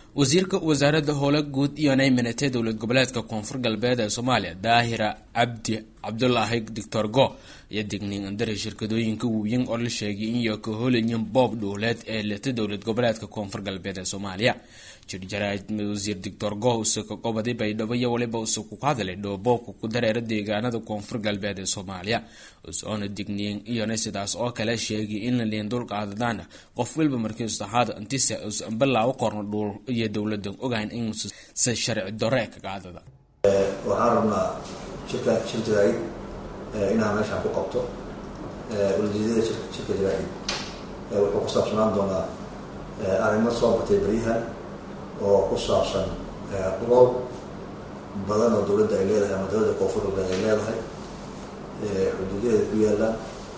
wasiirka wasaaradda howle guud iyo nayminatee dowlad goboleedka koonfur galbeed ee soomaaliya daahira cabdi cabdulaahi doctor go iyo digning andare shirkadooyinka waaweyn oo la sheegay in iyo ka holayin boob dhuuleed ee leta dowlad goboleedka koonfur galbeed ee soomaaliya jirjaraad wasiir doctor go usuka qobadi baydhabo iyo waliba usuku ku hadlay dhooboobka ku dareera deegaanada koonfur galbeed ee soomaaliya usoona digniin iyona sidaas oo kale sheegay in la liin dulqaadadaan qof walba markii saxaada intise usan balaawo qorno dhuul iyo dowladan ogahan in se sharci dore ka qaadada waxaan rabnaa shirka shir jaraa'id inaan meeshaan ku qabto ujeedada shirka jaraa'id wuxuu ku saabsanaan doonaa arrimo soo batay beryahan oo ku saabsan dhulol badan oo dowladda ay leedahay ama dowladda koonfur galbeed ay leedahay xuduudadeeda ku yaalaan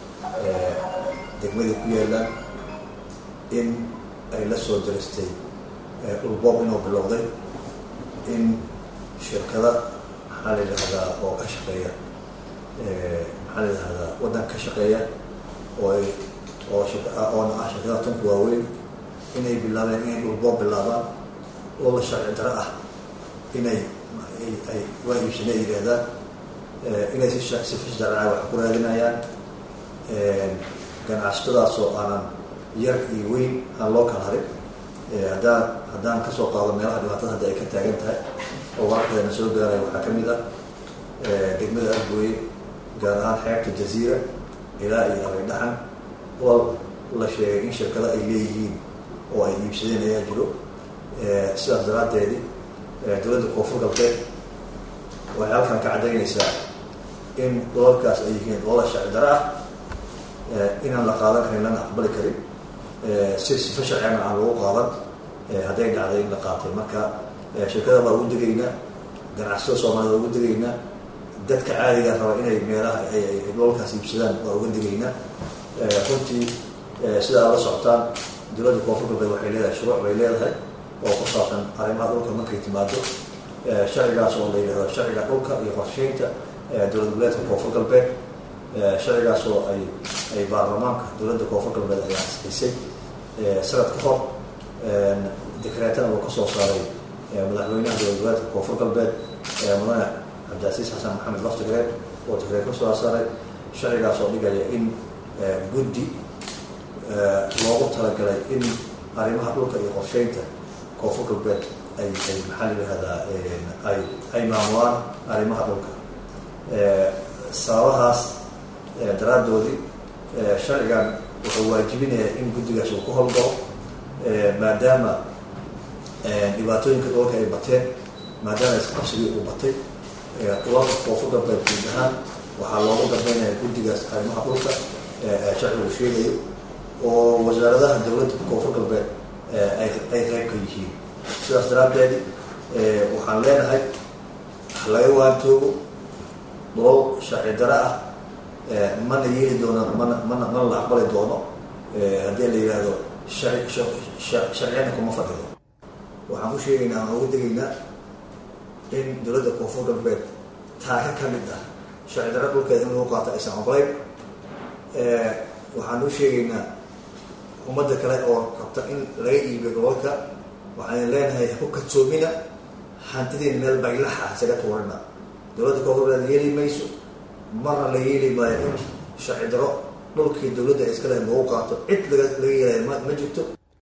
degmadii ku yaalaan in ay la soo jaristay dhulboob inuu bilowday in shirkada maxaa la yidhahdaa oo ka shaqeeya maxaa la yidhahdaa waddan ka shaqeeya oo ay oo oona ah shirkadaha tunka waaweyn inay bilaabeen inay dhulboob bilaabaan oo la sharci daro ah inay ay waa iibsane ay yidhahdaan inay si sifa sharca wax ku raadinayaan ganacsatadaasoo aanan yar iyo weyn aan loo kala harin haddaan haddaan kasoo qaado meelaha dhibaatada hadda ay ka taagan tahay oo wararkeedana soo gaaray waxaa ka mid ah degmada argooye gaar ahaan xeebta jaziira ilaa iyo abaydhaxan wal la sheegay in shirkado ay leeyihiin oo ay iibsadeen ayaa jiro sidaas daraaddeedi dowladda koonfur galbeed waxay halkan ka caddaynaysaa in dolalkaas ay yihiin dolal sharci daro ah inaan la qaadan karin lana aqbali karin si sifa sharcigana aan lagu qaadan hadday dhacday in la qaatay marka shirkada waa ugu degaynaa ganacsada soomaalida waa ugu degaynaa dadka caadiga raba inay meelaha ay dolalkaas iibsadaan waa uga degaynaa runtii sida aad la socotaan dowladda koonfur galbeed waxay leedahay shuruuc bay leedahay oo ku saabsan arrimaha dhulka markay timaado sharcigaas oo la yidhahdo sharciga dhulka iyo qorsheynta dowlad goboleedka koonfur galbeed sharcigaas oo ay ay baarlamaanka dowladda koonfur galbeed ay ansixisay sanad ka hor dekreetana uu kasoo saaray madaxweynaha dowlad goboleedka koonfur galbeed mudane cabdilcasiis xasan maxamed laftigreen oo dekreet kasoo saaray sharcigaas oo dhigaya in guddi loogu talagalay in arrimaha dhulka iyo qorsheynta koonfur galbeed ay ay maxaa la yihahdaa ay ay maamulaan arrimaha dhulka sababahaas daraaddoodii sharcigan wuxuu waajibinayaa in guddigaas uu ku howlgalo maadaama dhibaatooyinka dhulka ay bateen maadaama isqabsigii uu batay dhulalka koonfur galbeed guud ahaan waxaa loogu dambeynaya guddigaas arrimaha dhulka sharcigu sheegayo oo wasaaradaha dowladda koonfur galbeed ay ay qayb ka yihiin sidaas daraaddeed waxaan leenahay laga waantoogo dhulal sharci daro ah mana yeeli doono mana mana mana la aqbali doono haddii la yidhaahdo sharci sharciyana kuma fadhido waxaan ku sheegaynaa aan uga degaynaa in dowladda koonfur galbeed taaka ka mid ah sharci daro dhulkeeda in lagu qaato aysan ogolayn waxaan u sheegaynaa ummadda kale oo qabta in laga iibiyo gobolka waxaan leenahay ku kadsoomina hantidiin meel baylaxa isaga tuurina dowladda koonfurbeed yeeli mayso marna la yeeli maayo in sharci daro dhulkii dowladda iska leh lagu qaato cid laga laga yeelaya ma ma jirto